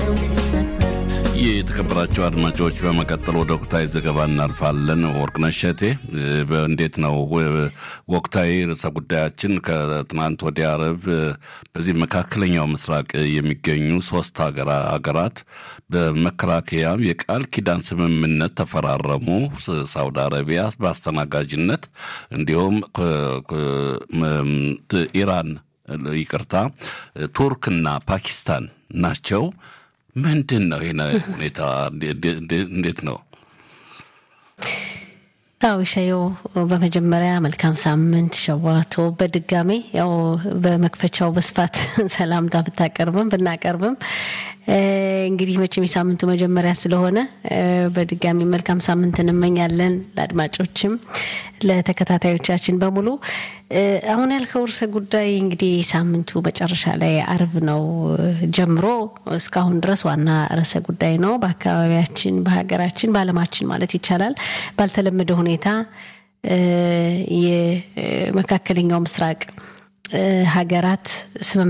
ሲሰበር የተከበራቸው አድማጮች በመቀጠል ወደ ወቅታዊ ዘገባ እናልፋለን። ወርቅነሽ እሸቴ እንዴት ነው ወቅታዊ ርዕሰ ጉዳያችን? ከትናንት ወዲያ ዓርብ በዚህ መካከለኛው ምስራቅ የሚገኙ ሶስት ሀገራት በመከላከያ የቃል ኪዳን ስምምነት ተፈራረሙ። ሳውዲ አረቢያ በአስተናጋጅነት እንዲሁም ኢራን ይቅርታ፣ ቱርክና ፓኪስታን ናቸው። ምንድን ነው ይህ ሁኔታ? እንዴት ነው? አዎ ሻየው በመጀመሪያ መልካም ሳምንት ሸዋቶ። በድጋሜ ያው በመክፈቻው በስፋት ሰላምታ ብታቀርብም ብናቀርብም እንግዲህ መቼም የሳምንቱ መጀመሪያ ስለሆነ በድጋሚ መልካም ሳምንት እንመኛለን ለአድማጮችም ለተከታታዮቻችን በሙሉ። አሁን ያልከው ርዕሰ ጉዳይ እንግዲህ ሳምንቱ መጨረሻ ላይ አርብ ነው ጀምሮ እስካሁን ድረስ ዋና ርዕሰ ጉዳይ ነው። በአካባቢያችን፣ በሀገራችን፣ በዓለማችን ማለት ይቻላል ባልተለመደ ሁኔታ የመካከለኛው ምስራቅ ሀገራት